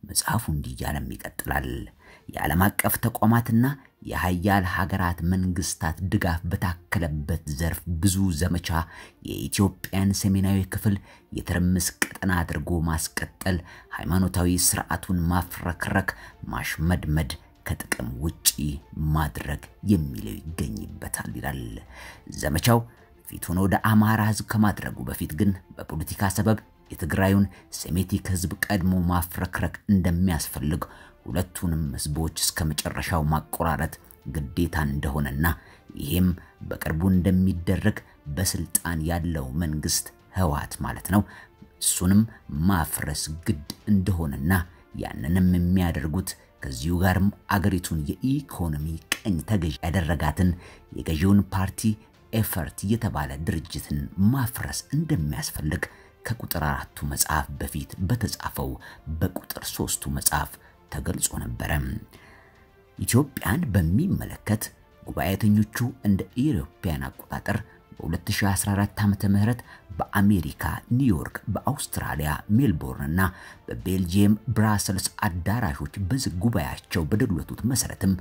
መጽሐፉ እንዲህ እያለም ይቀጥላል። የዓለም አቀፍ ተቋማትና የሀያል ሀገራት መንግስታት ድጋፍ በታከለበት ዘርፍ ብዙ ዘመቻ የኢትዮጵያን ሰሜናዊ ክፍል የትርምስ ቀጠና አድርጎ ማስቀጠል፣ ሃይማኖታዊ ስርዓቱን ማፍረክረክ፣ ማሽመድመድ፣ ከጥቅም ውጪ ማድረግ የሚለው ይገኝበታል ይላል ዘመቻው። ፊቱን ወደ አማራ ህዝብ ከማድረጉ በፊት ግን በፖለቲካ ሰበብ የትግራዩን ሴሜቲክ ህዝብ ቀድሞ ማፍረክረክ እንደሚያስፈልግ ሁለቱንም ህዝቦች እስከ መጨረሻው ማቆራረጥ ግዴታ እንደሆነና ይህም በቅርቡ እንደሚደረግ በስልጣን ያለው መንግስት ህወሓት ማለት ነው እሱንም ማፍረስ ግድ እንደሆነና ያንንም የሚያደርጉት ከዚሁ ጋርም አገሪቱን የኢኮኖሚ ቀኝ ተገዥ ያደረጋትን የገዢውን ፓርቲ ኤፈርት የተባለ ድርጅትን ማፍረስ እንደሚያስፈልግ ከቁጥር አራቱ መጽሐፍ በፊት በተጻፈው በቁጥር ሶስቱ መጽሐፍ ተገልጾ ነበረ። ኢትዮጵያን በሚመለከት ጉባኤተኞቹ እንደ ኢሮፓያን አቆጣጠር በ2014 ዓመተ ምህረት በአሜሪካ ኒውዮርክ፣ በአውስትራሊያ ሜልቦርን እና በቤልጂየም ብራሰልስ አዳራሾች በዝግ ጉባኤያቸው በደሎቱት መሰረትም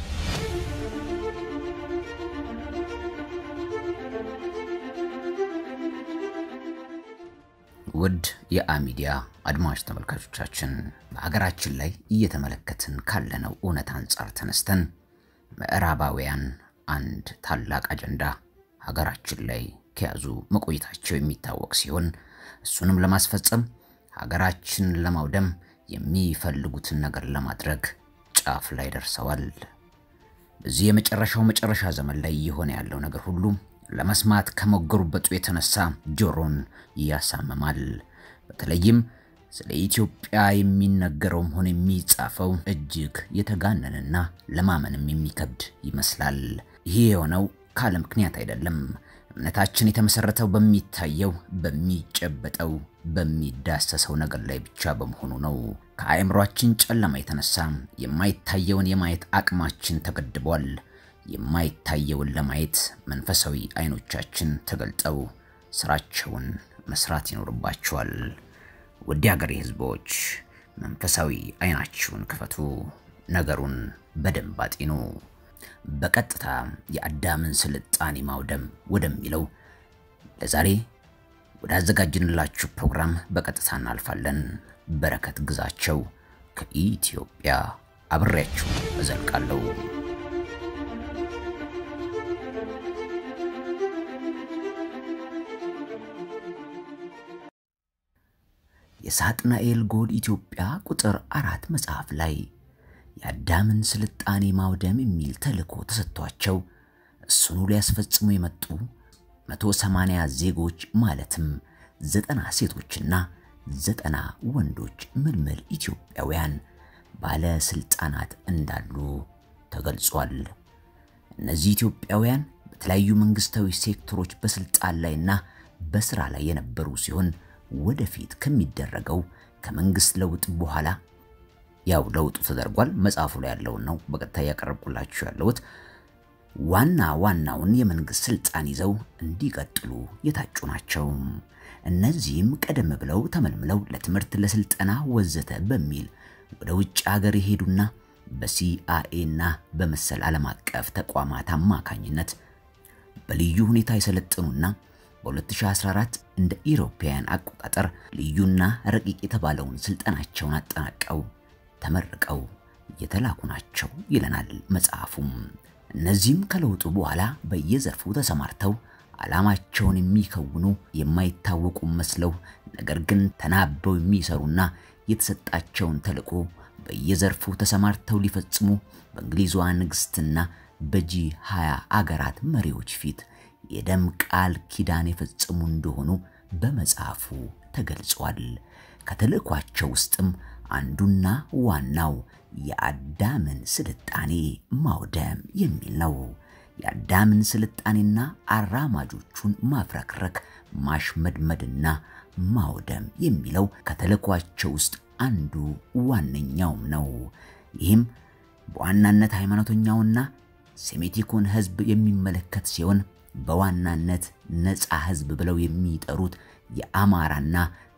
ውድ የአሚዲያ አድማጭ ተመልካቾቻችን በሀገራችን ላይ እየተመለከትን ካለነው እውነት አንጻር ተነስተን ምዕራባውያን አንድ ታላቅ አጀንዳ ሀገራችን ላይ ከያዙ መቆየታቸው የሚታወቅ ሲሆን እሱንም ለማስፈጸም ሀገራችን ለማውደም የሚፈልጉትን ነገር ለማድረግ ጫፍ ላይ ደርሰዋል። በዚህ የመጨረሻው መጨረሻ ዘመን ላይ እየሆነ ያለው ነገር ሁሉ ለመስማት ከመገሩበጡ የተነሳ ጆሮን ያሳምማል። በተለይም ስለ ኢትዮጵያ የሚነገረውም ሆነ የሚጻፈው እጅግ የተጋነንና ለማመንም የሚከብድ ይመስላል። ይህ የሆነው ካለ ምክንያት አይደለም። እምነታችን የተመሰረተው በሚታየው፣ በሚጨበጠው፣ በሚዳሰሰው ነገር ላይ ብቻ በመሆኑ ነው። ከአእምሯችን ጨለማ የተነሳ የማይታየውን የማየት አቅማችን ተገድቧል። የማይታየውን ለማየት መንፈሳዊ አይኖቻችን ተገልጠው ስራቸውን መስራት ይኖርባቸዋል። ውድ ሀገሬ ህዝቦች መንፈሳዊ አይናችሁን ክፈቱ፣ ነገሩን በደንብ አጢኑ። በቀጥታ የአዳምን ስልጣኔ ማውደም ወደሚለው ለዛሬ ወዳዘጋጅንላችሁ ፕሮግራም በቀጥታ እናልፋለን። በረከት ግዛቸው ከኢትዮጵያ አብሬያችሁ እዘልቃለሁ። የሳጥናኤል ጎል ኢትዮጵያ ቁጥር አራት መጽሐፍ ላይ የአዳምን ስልጣኔ ማውደም የሚል ተልእኮ ተሰጥቷቸው እሱኑ ሊያስፈጽሙ የመጡ 180 ዜጎች ማለትም ዘጠና ሴቶችና ዘጠና ወንዶች ምልምል ኢትዮጵያውያን ባለስልጣናት እንዳሉ ተገልጿል። እነዚህ ኢትዮጵያውያን በተለያዩ መንግስታዊ ሴክተሮች በስልጣን ላይና በስራ ላይ የነበሩ ሲሆን ወደፊት ከሚደረገው ከመንግስት ለውጥ በኋላ ያው ለውጡ ተደርጓል። መጽሐፉ ላይ ያለውን ነው በቀጥታ እያቀረብኩላችሁ ያለሁት። ዋና ዋናውን የመንግስት ስልጣን ይዘው እንዲቀጥሉ የታጩ ናቸው። እነዚህም ቀደም ብለው ተመልምለው ለትምህርት፣ ለስልጠና ወዘተ በሚል ወደ ውጭ ሀገር የሄዱና በሲአይኤ እና በመሰል ዓለም አቀፍ ተቋማት አማካኝነት በልዩ ሁኔታ የሰለጠኑና በ2014 እንደ ኢሮፓውያን አቆጣጠር ልዩና ረቂቅ የተባለውን ስልጠናቸውን አጠናቀው ተመርቀው የተላኩ ናቸው ይለናል መጽሐፉም። እነዚህም ከለውጡ በኋላ በየዘርፉ ተሰማርተው ዓላማቸውን የሚከውኑ የማይታወቁ መስለው ነገር ግን ተናበው የሚሰሩና የተሰጣቸውን ተልዕኮ በየዘርፉ ተሰማርተው ሊፈጽሙ በእንግሊዟ ንግስትና በጂ 20 አገራት መሪዎች ፊት የደም ቃል ኪዳን የፈጸሙ እንደሆኑ በመጽሐፉ ተገልጿል። ከተልዕኳቸው ውስጥም አንዱና ዋናው የአዳምን ስልጣኔ ማውደም የሚል ነው። የአዳምን ስልጣኔና አራማጆቹን ማፍረክረክ፣ ማሽመድመድና ማውደም የሚለው ከተልዕኳቸው ውስጥ አንዱ ዋነኛውም ነው። ይህም በዋናነት ሃይማኖተኛውና ሴሜቲኩን ህዝብ የሚመለከት ሲሆን በዋናነት ነፃ ህዝብ ብለው የሚጠሩት የአማራና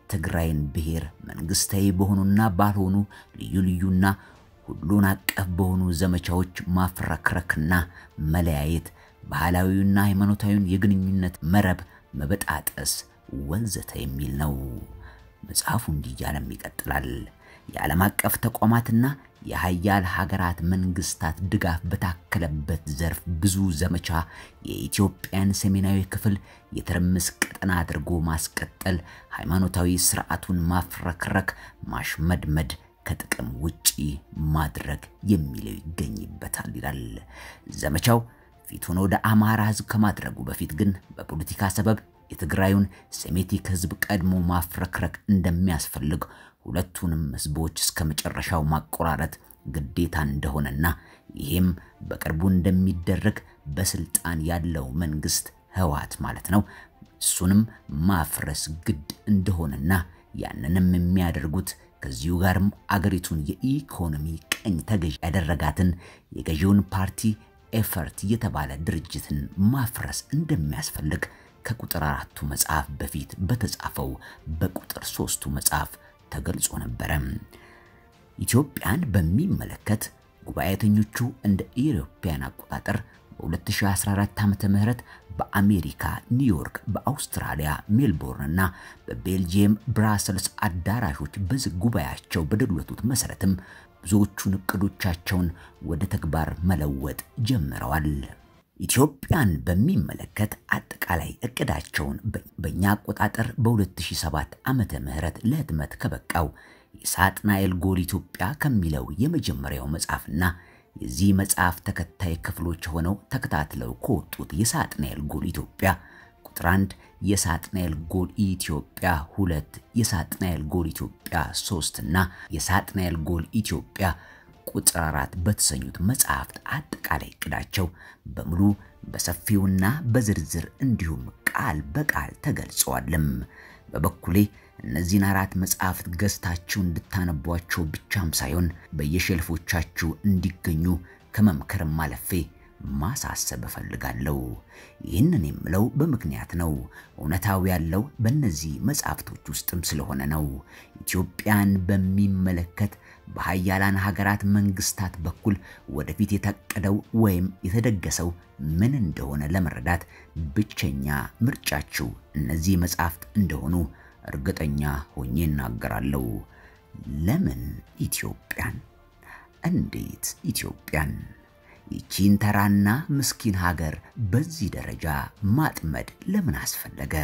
ትግራይን ብሔር መንግስታዊ በሆኑና ባልሆኑ ልዩ ልዩና ሁሉን አቀፍ በሆኑ ዘመቻዎች ማፍረክረክና መለያየት፣ ባህላዊውና ሃይማኖታዊውን የግንኙነት መረብ መበጣጠስ ወዘተ የሚል ነው። መጽሐፉ እንዲህ እያለም ይቀጥላል። የዓለም አቀፍ ተቋማትና የሀያል ሀገራት መንግስታት ድጋፍ በታከለበት ዘርፍ ብዙ ዘመቻ የኢትዮጵያን ሰሜናዊ ክፍል የትርምስ ቀጠና አድርጎ ማስቀጠል፣ ሃይማኖታዊ ስርዓቱን ማፍረክረክ፣ ማሽመድመድ፣ ከጥቅም ውጪ ማድረግ የሚለው ይገኝበታል ይላል ዘመቻው። ፊቱን ወደ አማራ ህዝብ ከማድረጉ በፊት ግን በፖለቲካ ሰበብ የትግራዩን ሴሜቲክ ህዝብ ቀድሞ ማፍረክረክ እንደሚያስፈልግ ሁለቱንም ህዝቦች እስከ መጨረሻው ማቆራረጥ ግዴታ እንደሆነና ይህም በቅርቡ እንደሚደረግ በስልጣን ያለው መንግስት ህወሓት ማለት ነው እሱንም ማፍረስ ግድ እንደሆነና ያንንም የሚያደርጉት ከዚሁ ጋርም አገሪቱን የኢኮኖሚ ቀኝ ተገዥ ያደረጋትን የገዢውን ፓርቲ ኤፈርት የተባለ ድርጅትን ማፍረስ እንደሚያስፈልግ ከቁጥር አራቱ መጽሐፍ በፊት በተጻፈው በቁጥር ሶስቱ መጽሐፍ ተገልጾ ነበረ። ኢትዮጵያን በሚመለከት ጉባኤተኞቹ እንደ ኢሮፓያን አቆጣጠር በ2014 ዓመተ ምህረት በአሜሪካ ኒውዮርክ፣ በአውስትራሊያ ሜልቦርን እና በቤልጂየም ብራሰልስ አዳራሾች በዝግ ጉባኤያቸው በደለቱት መሰረትም ብዙዎቹን እቅዶቻቸውን ወደ ተግባር መለወጥ ጀምረዋል። ኢትዮጵያን በሚመለከት አጠቃላይ እቅዳቸውን በእኛ አቆጣጠር በ2007 ዓመተ ምህረት ለህትመት ከበቃው የሳጥናኤል ጎል ኢትዮጵያ ከሚለው የመጀመሪያው መጽሐፍና የዚህ መጽሐፍ ተከታይ ክፍሎች ሆነው ተከታትለው ከወጡት የሳጥናኤል ጎል ኢትዮጵያ ቁጥር 1፣ የሳጥናኤል ጎል ኢትዮጵያ 2፣ የሳጥናኤል ጎል ኢትዮጵያ 3 እና የሳጥናኤል ጎል ኢትዮጵያ ቁጥር አራት በተሰኙት መጽሐፍት አጠቃላይ እቅዳቸው በሙሉ በሰፊውና በዝርዝር እንዲሁም ቃል በቃል ተገልጸዋልም። በበኩሌ እነዚህን አራት መጽሐፍት ገዝታችሁ እንድታነቧቸው ብቻም ሳይሆን በየሸልፎቻችሁ እንዲገኙ ከመምከርም አለፌ ማሳሰብ እፈልጋለሁ። ይህንን የምለው በምክንያት ነው። እውነታው ያለው በእነዚህ መጽሐፍቶች ውስጥም ስለሆነ ነው። ኢትዮጵያን በሚመለከት በሀያላን ሀገራት መንግስታት በኩል ወደፊት የታቀደው ወይም የተደገሰው ምን እንደሆነ ለመረዳት ብቸኛ ምርጫችሁ እነዚህ መጽሐፍት እንደሆኑ እርግጠኛ ሆኜ እናገራለሁ። ለምን ኢትዮጵያን? እንዴት ኢትዮጵያን? ይቺን ተራና ምስኪን ሀገር በዚህ ደረጃ ማጥመድ ለምን አስፈለገ?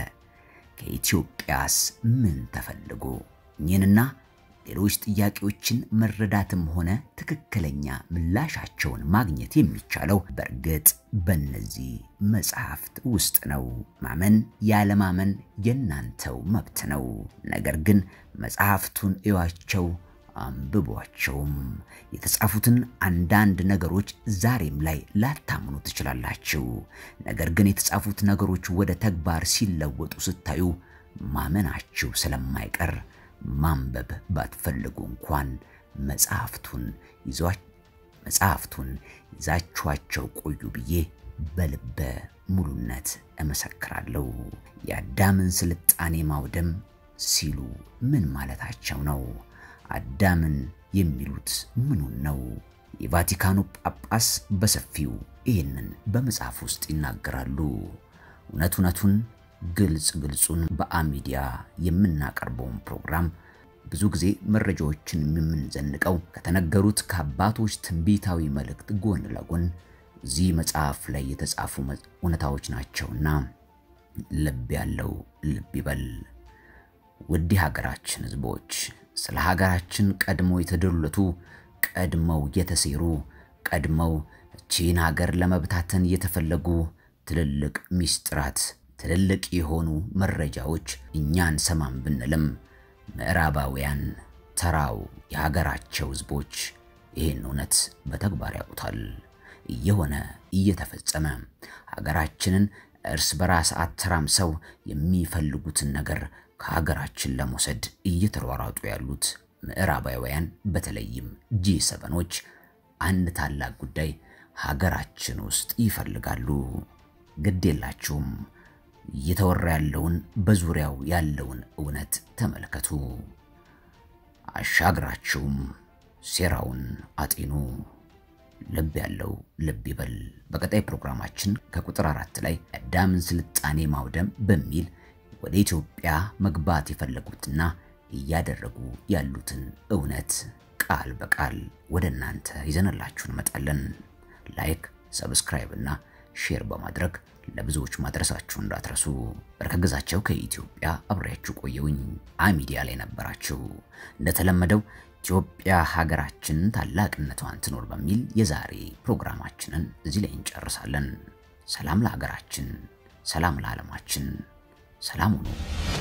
ከኢትዮጵያስ ምን ተፈልጎ? እኚህንና ሌሎች ጥያቄዎችን መረዳትም ሆነ ትክክለኛ ምላሻቸውን ማግኘት የሚቻለው በእርግጥ በእነዚህ መጽሐፍት ውስጥ ነው። ማመን ያለማመን የእናንተው መብት ነው። ነገር ግን መጽሐፍቱን እዩዋቸው፣ አንብቧቸውም። የተጻፉትን አንዳንድ ነገሮች ዛሬም ላይ ላታምኑ ትችላላችሁ። ነገር ግን የተጻፉት ነገሮች ወደ ተግባር ሲለወጡ ስታዩ ማመናችሁ ስለማይቀር ማንበብ ባትፈልጉ እንኳን መጽሐፍቱን መጽሐፍቱን ይዛችኋቸው ቆዩ ብዬ በልበ ሙሉነት እመሰክራለሁ። የአዳምን ስልጣኔ ማውደም ሲሉ ምን ማለታቸው ነው? አዳምን የሚሉት ምኑን ነው? የቫቲካኑ ጳጳስ በሰፊው ይህንን በመጽሐፍ ውስጥ ይናገራሉ። እውነት እውነቱን ግልጽ ግልጹን በአሚዲያ የምናቀርበውን ፕሮግራም ብዙ ጊዜ መረጃዎችን የምንዘንቀው ከተነገሩት ከአባቶች ትንቢታዊ መልእክት ጎን ለጎን እዚህ መጽሐፍ ላይ የተጻፉ እውነታዎች ናቸውና ልብ ያለው ልብ ይበል። ውድ ሀገራችን ሕዝቦች ስለ ሀገራችን ቀድሞ የተደለቱ ቀድመው የተሴሩ ቀድመው እቺን ሀገር ለመብታተን የተፈለጉ ትልልቅ ሚስጥራት ትልልቅ የሆኑ መረጃዎች እኛን ሰማም ብንልም ምዕራባውያን ተራው የሀገራቸው ሕዝቦች ይህን እውነት በተግባር ያውቁታል። እየሆነ እየተፈጸመ ሀገራችንን እርስ በራስ አተራምሰው የሚፈልጉትን ነገር ከሀገራችን ለመውሰድ እየተሯሯጡ ያሉት ምዕራባውያን በተለይም ጂ ሰበኖች አንድ ታላቅ ጉዳይ ሀገራችን ውስጥ ይፈልጋሉ። ግድ የላችሁም እየተወራ ያለውን በዙሪያው ያለውን እውነት ተመልከቱ። አሻግራችሁም ሴራውን አጤኑ። ልብ ያለው ልብ ይበል። በቀጣይ ፕሮግራማችን ከቁጥር አራት ላይ የአዳምን ስልጣኔ ማውደም በሚል ወደ ኢትዮጵያ መግባት የፈለጉትና እያደረጉ ያሉትን እውነት ቃል በቃል ወደ እናንተ ይዘንላችሁ እንመጣለን። ላይክ፣ ሰብስክራይብ እና ሼር በማድረግ ለብዙዎች ማድረሳችሁ እንዳትረሱ። በርከግዛቸው ከኢትዮጵያ አብሬያችሁ ቆየውኝ። አሚዲያ ላይ ነበራችሁ። እንደተለመደው ኢትዮጵያ ሀገራችን ታላቅነቷን ትኖር በሚል የዛሬ ፕሮግራማችንን እዚህ ላይ እንጨርሳለን። ሰላም ለሀገራችን፣ ሰላም ለዓለማችን፣ ሰላም ሁኑ።